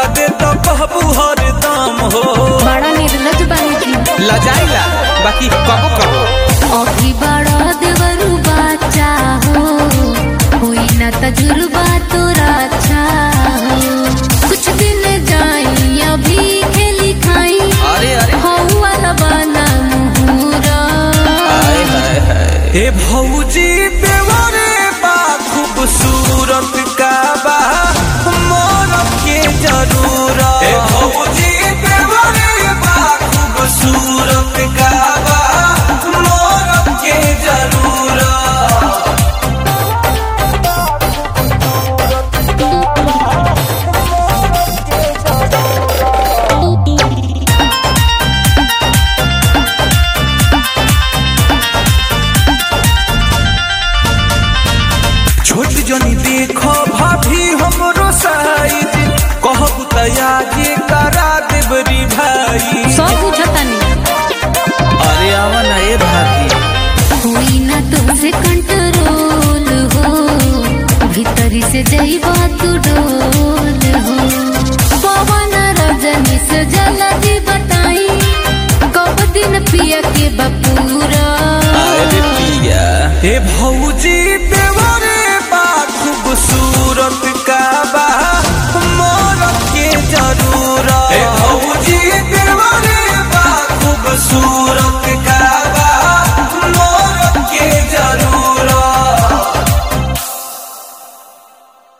दे तो कहबू हरदम हो बड़ा निर्लज बानी जी लजाइला बाकी कबो कबो अभी बड़ा देवरू बाचा हो हुई ना तजुर्बा तोरा अच्छा हो कुछ दिन जाई अभी खेली खाई अरे अरे हो वाला बना मुहूरा हाय हाय हाय ए भौजी देवरे बा खूबसूरत का बा मोर के जरूरत ए भौजी देवरे बा खूबसूरत का बा मोर के जरूरत छोट जनी देखो भाभी हमरो साइज कहब तया जे करा देबरी भाई सब बुझतानी अरे आवा ना ए भाभी हुई ना तुमसे कंट्रोल हो भीतरी से जईबा तू डोल हो पवन रजनी से जल्दी बताई कब दिन पिया के बपूरा अरे पिया हे भौजी देवरे बा खूबसूरत का बा मोर के जरूरत हे भौजी देवरे बा खूबसूरत